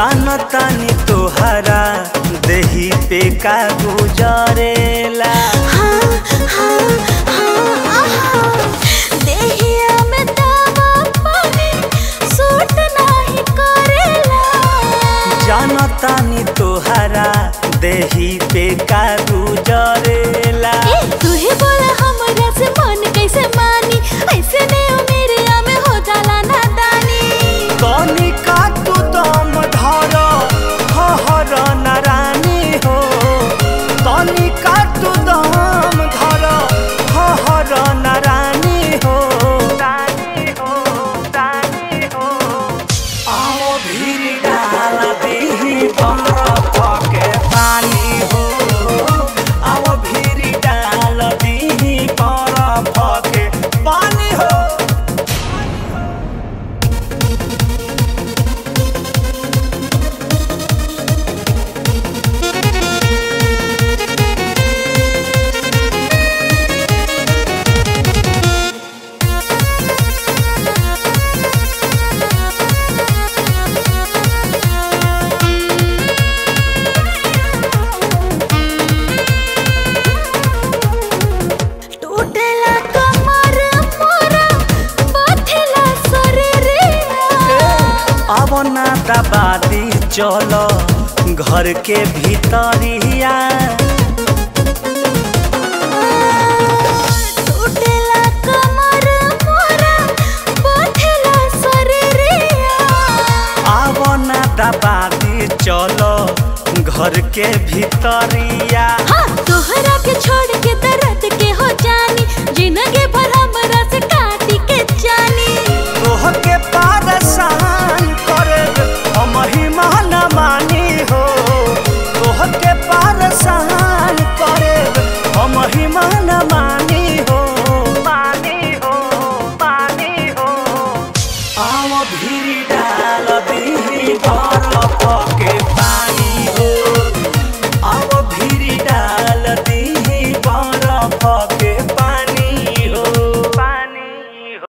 जानतानी तोहरा देही पे का गुजरेला हाँ, हाँ, हाँ, आहा। देहिया में दावा पानी सूट नाही करेला जानतानी तोहरा देही पे का गुजरेला ए, तू ही बोला हमरा से मन कैसे मानी ऐसे नहीं मेरे में हो जाला नादानी तनी का तू दम धर हर नारानी हो तनी का तू दम धर हर नारानी हो रानी हो रानी हो आओ भीड़ डाल दीही बरफ के पानी हो आओ भीड़ डाल दीही बरफ के पानी हो टूटेला कमर मोरा बथेला शरीरिया अब ना दबादी चलो घर के भीतरिया टूटेला कमर मोरा बथेला शरीरिया अब ना दबादी चलो घर के भीतरिया